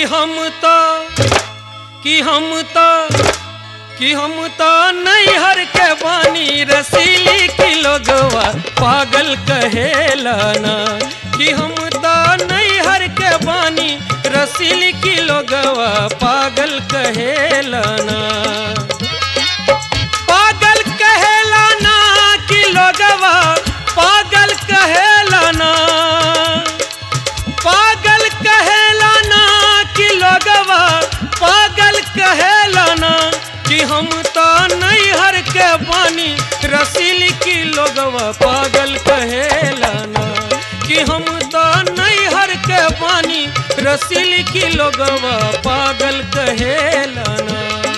हम तो कि हम तो कि हम तो नैहर के बानी रसीली की लोगवा पागल कहेला ना कि हम तो नैहर के बानी रसीली की लोगवा पागल कहेला ना पागल कहेला ना कि लोगवा पागल कहेला ना पागल कहेला ना कि लोगवा पागल कहेला ना कि हम तो नैहर के बानी रसीली की लोगवा पागल कहेला ना कि हम तो नैहर के बानी रसीली की लोगवा पागल कहेला ना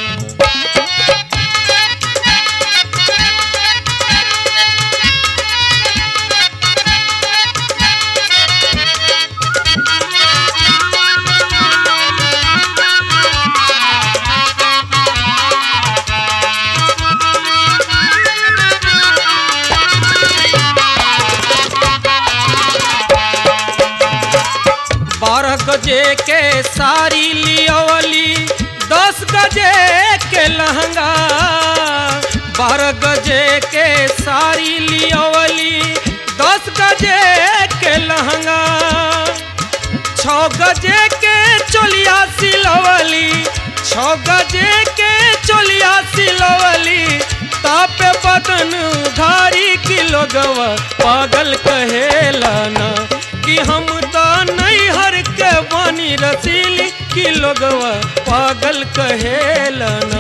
बारह गजे के साड़ी लियवली दस गजे के लहंगा बारह गजे के साड़ी लियवली दस गजे के लहंगा छ गजे के चोलिया सिलवली छ गजे के चोलिया सिलवली तापे बदन घारी की लोगवा पागल कहेला ना कि हम तो नैहर के बानी रसीली की लोगवा पागल कहेला ना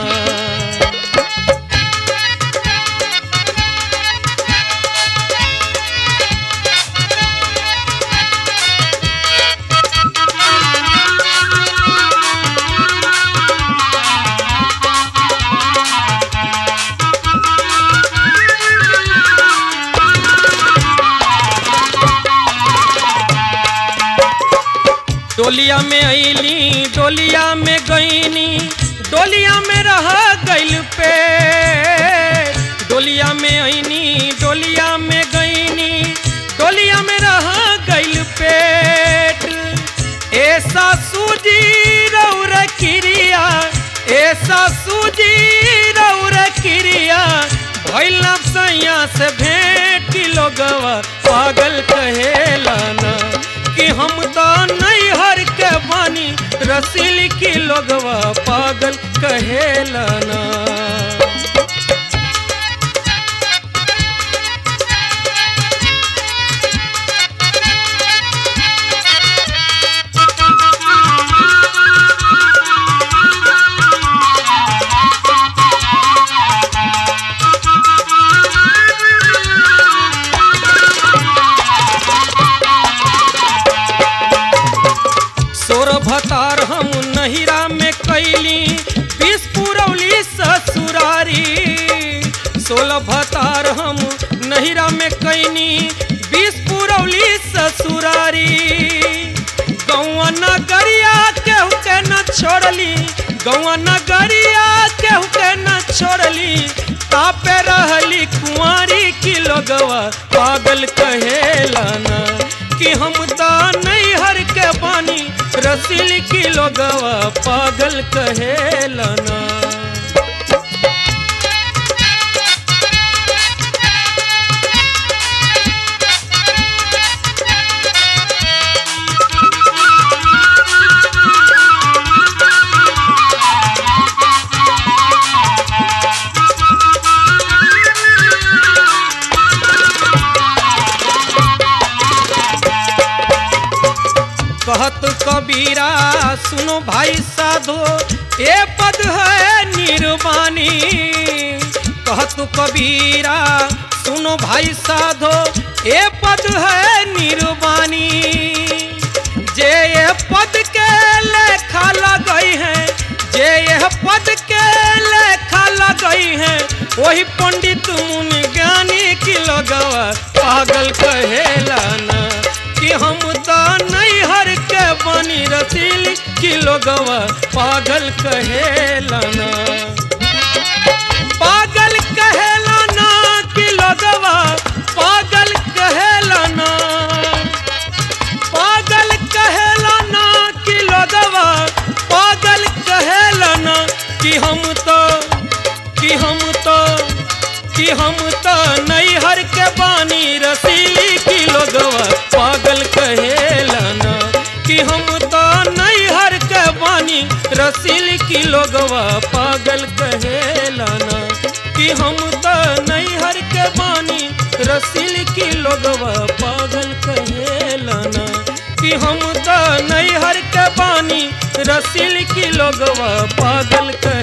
डोलिया में अली डोलिया में गईनी डोलिया में रह गइल पे डोलिया में अनी डोलिया में गईनी डोलिया में रह गइल पेट ऐसा सूजी रौर क्रिया ऐसा सूजी रौर क्रिया भइल सैया से भेंट की लोगवा पागल कहेला ना कि हम तो नैहर के बानी रसीली की लोगवा पागल कहेला ना सोर भतार हम नहिरा में कैली बीस पुरौली ससुरारी सोलह भतार हम नहिरा में कैनी बीस पुरौली ससुरारी गौआ नगरिया केहू के न छोड़ली गौआ नगरिया केहू के न छोड़ली तापे रहली कुंवारी की लोगवा पागल कहेला ना कि हम तो नैहर के बानी रसीली की लोगवा पागल कहेला ना कहत कबीरा सुनो भाई साधो ए पद है निर्वाणी कहत कबीरा सुनो भाई साधो ए पद है निर्वाणी जे ये पद के लेखा लगई है जे यह पद के लेखा लगई है वही पंडित मुनि ज्ञानी की लगवा पागल कहेला ना कि हम तो नैहर के बनी रसीली की लोगवा पागल कहेला ना पागल कहेला ना कि लोगवा पागल कहेला ना पागल कहेला ना कि लोगवा कि हम तो नैहर के बानी रसीली की लोगवा पागल कहेला ना कि हम तो नैहर के बानी रसीली की लोगवा पागल कहेला ना कि हम तो नैहर के बानी रसील की लोगवा पागल कहेला ना कि हम तो नैहर के बानी रसील की लोगवा पागल कहे